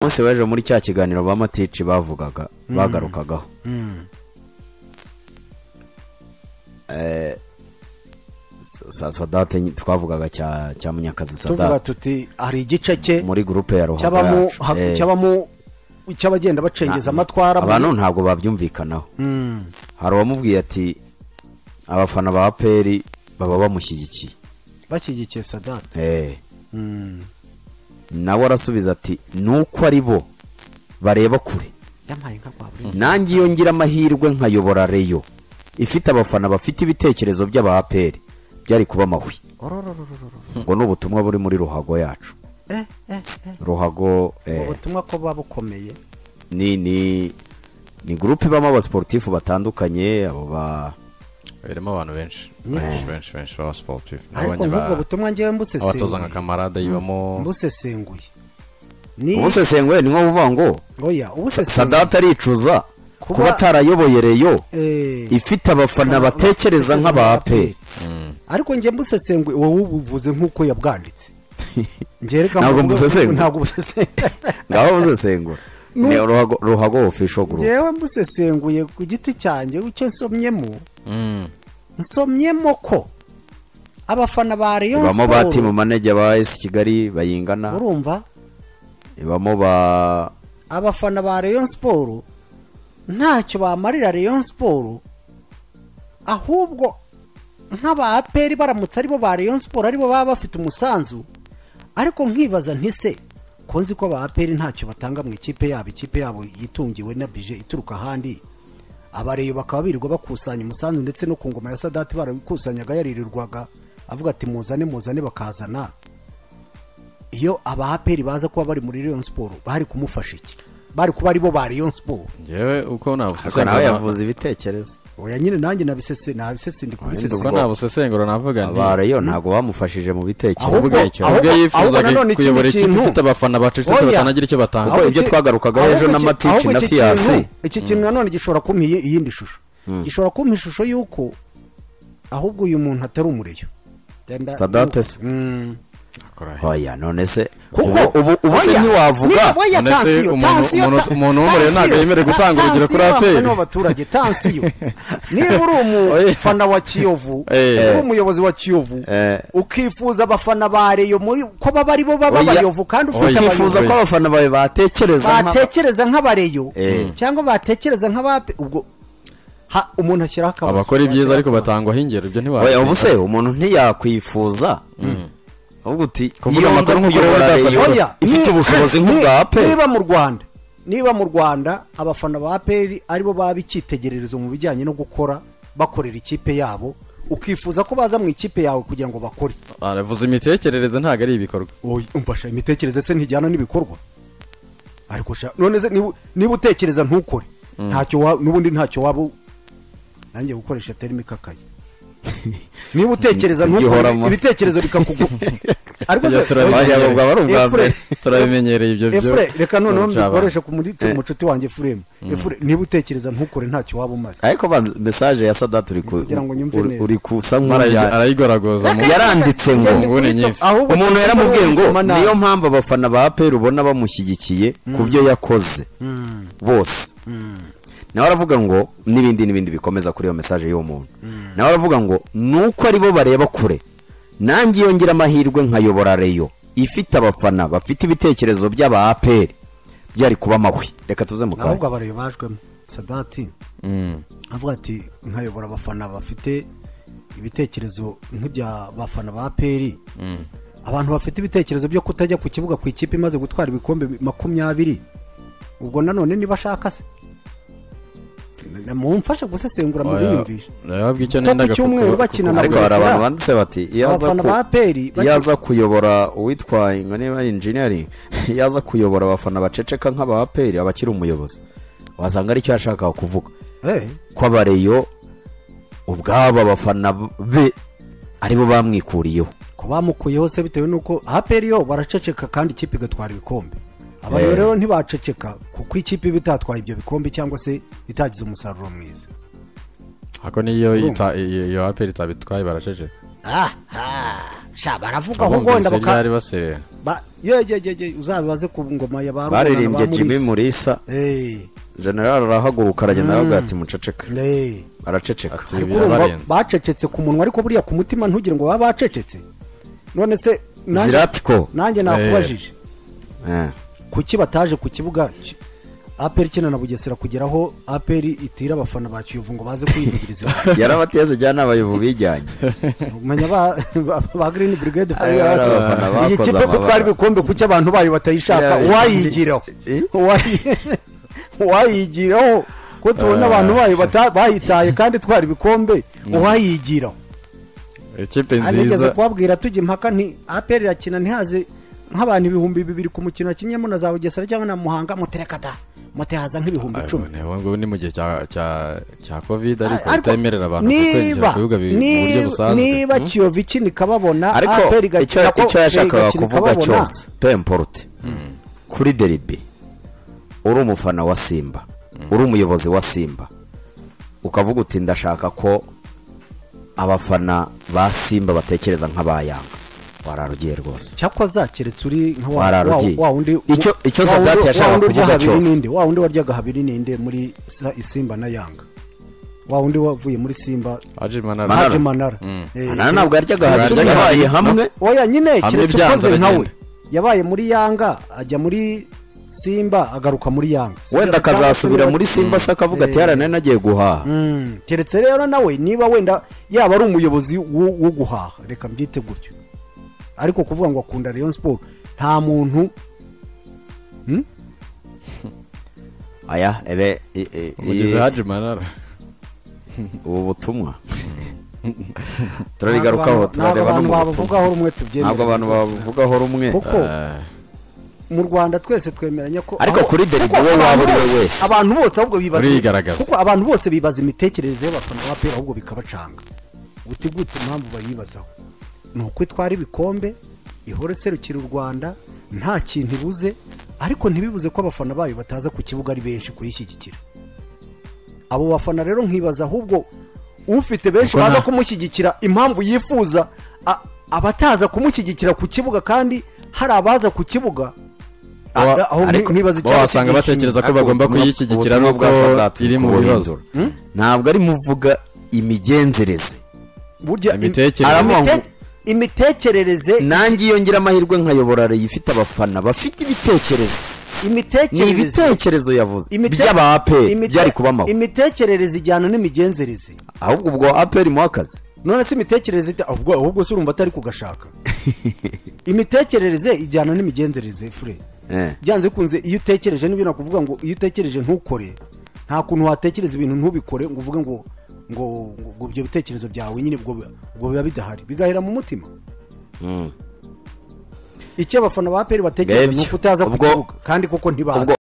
munsi w'ejo muri cya kiganiro ba matici bavugaga bagarukagaho Eh, sa- sa- sadate nyi- twavugaga cya cya munyakazi tuvuga sadate tuti hari igice cye muri gurupe ya ruhago cy'abamu yacu. ha- Eh, cy'abamu cy'abagenda bacengeza amatwara mu- abantu ntabwo babyumvikanaho Mm. hari uwamubwiye ati abafana ba aperi baba bamushyigikiye bashyigikiye sadate Eh. nawe arasubiza ati nuko ari bo bareba kure yampaye nka kwa buri nanjye iyo ngira amahirwe nkayobora reyo ifite abafana bafite ibitekerezo by'aba aperi byari kuba amahwi orororororo ngo ni ubutumwa buri muri ruhago yacu eh eh eh ruhago eh, ubutumwa ko buba bukomeye ni ni ni gurupe ibamo abasiporutifu batandukanye abo ba irimo abantu benshi benshi benshi benshi baba sportive ariko nk'ubwo butumwa ngewe abatoza nka mbusesenguye kamarade yibamo mbusesenguye ni ubusesenguye ni nko kuvuga ngo oya ubusesenguye sadate aricuza Kuba- kuba atarayoboye reyo eh ifite abafana batekereza nk'aba aperi ariko njye mbusesenguye wowe ubuvuze nk'uko yabwanditse Ngereka Ntabwo mvuga- mbusesengura. ntabwo mbusesengura ngaho busesengura ni ruhago ruhago official group ngewe mbusesenguye ku giti cyanjye icyo nsomyemo Mm. nsomyemo ko abafana ba Rayon ibamo ba timu Sport manager ba es kigali bayingana urumva ibamo ba abafana ba Rayon Sport ntacyo bamarira Rayon Sport ahubwo nk'aba APR baramutse aribo ba Rayon Sport aribo baba bafite umusanzu ariko nkibaza ntise ko nzi ko aba APR ntacyo batanga mu ikipe yabo ikipe yabo yitungiwe na bije ituruka ahandi abareyo bakaba birirwa bakusanya umusanzu ndetse no ku ngoma ya sadati barawikusanyaga yaririrwaga avuga ati muzane muzane bakazana iyo aba APR baza kuba bari muri Rayon Sport bari kumufasha iki bari kuba aribo ba Rayon Sport ngewe uko ariko nawe nabusesengura yavuze ibitekerezo oya nyine nanjye nabisese nabisese ndi uko kubisesengura nabusesengura navuga nti aba reyo ntabwo bamufashije mu Ahubwo- bitekerezo ubwe icyo ubwe ahubwo- ahubwo yifuzaga nanone ikindi kuyobora ikipe kintu- ifite abafana bacecetse Oya. batanagira icyo batanga Ahubwo- ibyo twagarukagaho ejo ahubwo na iki- Matic ahubwo na iki Fiasi. kintu- iki kintu nanone gishobora kumpa iyi- iyindi shusho gishobora kumpa ishusho y'uko ahubwo uyu muntu atari umureyo Genda- sadate se Mm. Akora he? oya none se kuko ubu- ubu ubu se oya, ntiwavuga niba- oya, None se tansiyo, umuntu- tansiyo, umuntu- ta- umuntu w'umurero ntabwo tansiyo, yemerewe gutanga ta- urugero kuri tansiyo APR. wabona abaturage tansiyo niba uri Oya. umufana wa kiyovu Eh. uri umuyobozi wa kiyovu Eh. ukifuza abafana ba reyo muri ko baba ari bo baba Oya. abayovu kandi ufite Oya. abayovu ukifuza ko abafana bawe batekereza nka- batekereza nk'abareyo Eh. cyangwa batekereza nk'abape ubwo ha umuntu ashyiraho akabazo abakora ibyiza ariko Washyiraho akabazo. batangwaho ingero ibyo oya ubu se ntiwabikora umuntu ntiyakwifuza ahubwo uti Kuvuga iyo nza amakuru nk'uko kuyobora rero reyo byasabye. Oya, ifite ni- ubushobozi ni- nk'ubwa aperi niba mu rwanda niba mu rwanda abafana ba aperi aribo baba icyitegererezo mu bijyanye no gukora bakorera ikipe yabo ukifuza ko baza mu ikipe yawe kugira ngo bakore aravuze imitekerereze ntabwo ari ibikorwa Oya, umfasha imitekerereze se ntijyana n'ibikorwa ariko sha none se niba- niba utekereza ntukore ntacyo wa- n'ubundi ntacyo waba u- nanjye gukoresha terimi kakaye niba utekereza Sibyo ntukore uhoramo. ibitekerezo bikakugu ariko Ibyo turabimenye. Oya, Oya, bwaba ari ubwa Efure, mbere. turabimenyereye ibyo byo efure reka noneho Ntacyo habaye. mbikoreshe ku muri- ku mucuti wanjye efuremu efure niba utekereza ntukore ntacyo waba umaze ariko banza mesaje ya sadate uri ku- Kugira ngo nyumve uri- neza. uri kusa Arayi- nk'ujya arayigoragoza mu- yaranditse ngo nguni nyinshi. Ahubwo umuntu cyangwa yaramubwiye ngo wisoma nabi. niyo mpamvu abafana ba aperi ubona bamushyigikiye ku byo yakoze bose nawe aravuga ngo n'ibindi n'ibindi bikomeza kuri iyo mesaje y'uwo muntu nawe aravuga ngo nuko aribo bareba kure nanjye iyo ngira amahirwe nkayobora reyo ifite abafana bafite ibitekerezo by'aba aperi byari kuba amahwi reka tuze mu kanya ahubwo abareyo bajwemo sadati Mm. avuga ati nkayobora abafana bafite ibitekerezo nk'ibya bafana ba peri abantu bafite ibitekerezo byo kutajya ku kibuga ku ikipe imaze gutwara ibikombe makumyabiri ubwo nanone niba ashaka se Na- mumfashe gusesengura mu Oya, biyumvisha ndababwira icyo Kuko nendaga ku cyumweru kuku- bakina na kuku- ariko hari abantu banditse bati iyo aza Abafana ku- ba APR bake- iyo aza kuyobora uwitwaye ngo niba ari injiniyeri iyo aza kuyobora abafana baceceka nk'aba aperi aba akiri umuyobozi wasanga aricyo yashakaga kuvuga Eh, ko abareyo ubwabo abafana be aribo bamwikuriyeho ko bamukuyeho se bitewe n'uko aperi yo baraceceka kandi ikipe igatwara ibikombe abantu rero ntibaceceka kuko ikipe iba itatwaye ibyo bikombe cyangwa se itagize umusaruro mwiza ako niyo ita- iyo aperi itabitwaye baraceceka aha sha baravuga aho abumvise gonda baka ryari baserera ba- ye ye ye ye uzabibaze ku ngoma ya ba baririmbye Rugana ba jimmy Mulisa. murisa Eh, general arahaguruka aragenda aravuga ati muceceka eh. araceceka Ati- Ibi Urumva birabarenze. bacecetse ku munwa ariko buriya ku mutima ntugire ngo baba bacecetse none se nanjye- ziratiko nanjye nakubajije Eh. kuki bataje ku kibuga ki- aperi ikina na bugesera kugeraho aperi itira abafana ba kiyovu ngo baze kwivugiriza yarabateze jyana abayobu bijyanye umenya ba ba- ba green brigade Ari bariya bati, abafana iyi bakoze kipe ko amabara." twari bikombe kuki abantu bayo batayishaka Yeah, wayigiraho Eh? Wayi- wayigiraho ko tubona abantu bayo bata- bayitaye kandi twari ibikombe wayigiraho ikipe anigeze nziza kubabwira tujya impaka nti aperi irakina ntihaze nk'abantu ibihumbi bibiri ku mukino wakinnyemo na za bugesera cyangwa na muhanga muterekata mutehaza nk'ibihumbi icumi ubu ngubu ni mu gihe cya- cya- cya covid ariko Ariko bitemerera abantu kwinjira niba ku bibuga bi- mu buryo niba- busanzwe niba kiyovu ikini kababona ariko APR icyo igakina ko- icyo yashakaga igakina kuvuga ikababona. cyose peu importe kuri deribi uri umufana wa simba uri umuyobozi wa simba ukavuga uti ndashaka ko abafana ba simba batekereza nk'abayanga wararugiye rwose cyakoza keretse uri nka wa- Wararugiye. wa- wa wundi Icyo- icyo wa wundi- Sadat yashakaga wa wundi urya kuvuga habiri cyose. n'inde, wa wundi waryaga habiri n'inde muri Sa- isimba na yanga wa wundi wavuye muri simba Haji Manara. Manara. haje manara Eh, Manara ntabwo yaryaga Yaryaga habiri, yabaye habiri. hamwe oya nyine Hamwe keretse byanze ukoze nka we aragenda. yabaye muri yanga ajya muri simba agaruka muri yanga wenda Simba akazasubira cyangwa se muri simba se akavuga ati Eh. yaranari nagiye guhaha Mm, keretse rero nawe niba wenda yaba ari umuyobozi wo wo guhaha reka mbyite gutyo ariko kuvuga ngo akunda Rayon Sport nta muntu aya ebe i- i- Umugizi i- Haji Manara. ubu butumwa turarigarukaho ntabwo turareba no abantu mu butumwa babavugaho rumwe tubyemera ntabwo abantu bavugaho rumwe kuko Eh, mu Rwanda twese twemeranya ko Ariko aho- kuri derby kuko wowe abantu waba uri we bose- wese. abantu bose ahubwo bibaza Uriyigaragaza. kuko abantu bose bibaza imitekerereze y'abafana ba pera ahubwo bikabacanga guti gute impamvu bayibazaho ni uko itwara ibikombe ihora iserukira u Rwanda nta kintu ibuze ariko ntibibuze ko abafana bayo bataza ku kibuga ari benshi kuyishyigikira abo bafana rero nkibaza ahubwo ufite benshi Kuko baza nta- kumushyigikira impamvu yifuza a- abataza kumushyigikira ku kibuga kandi hari abaza ku kibuga a- baba- aho ni- ariko nibaza baba wasanga kidashimye. batekereza ko bagomba Ubutumwa- kuyishyigikira ubutumwa nubwo bwa Sadat iri mu bibazo buhindura. ntabwo ari muvuga imigenzereze burya im- Imitekerereze. aravuga ngo- Aravuga ngo- imitekerereze nanjye iyo ngira amahirwe nkayobora Ray ifite abafana bafite ibitekerezo ni imitekerereze ibitekerezo yavuze imite- by'aba aperi imite- byari kuba amahoro imitekerereze ijyana n'imigenzereze ahubwo ubwo aperi mu akazi none se imitekerereze ite- ahubwo ahubwo se urumva atari kugashaka imitekerereze ijyana n'imigenzereze fure Eh. byanze bikunze iyo utekereje n'ibyo nakuvuga ngo iyo utekereje ntukore nta kuntu watekereza ibintu ntubikore ngo uvuge ngo ngo ngo- ngo ibyo bitekerezo byawe nyine ubwo biba- ubwo biba bidahari bigahera mu mutima icyo abafana ba peri batekereza Ngibyo. ni uko utaza ku Ubwo- kibuga kandi kuko ntibaza ubwo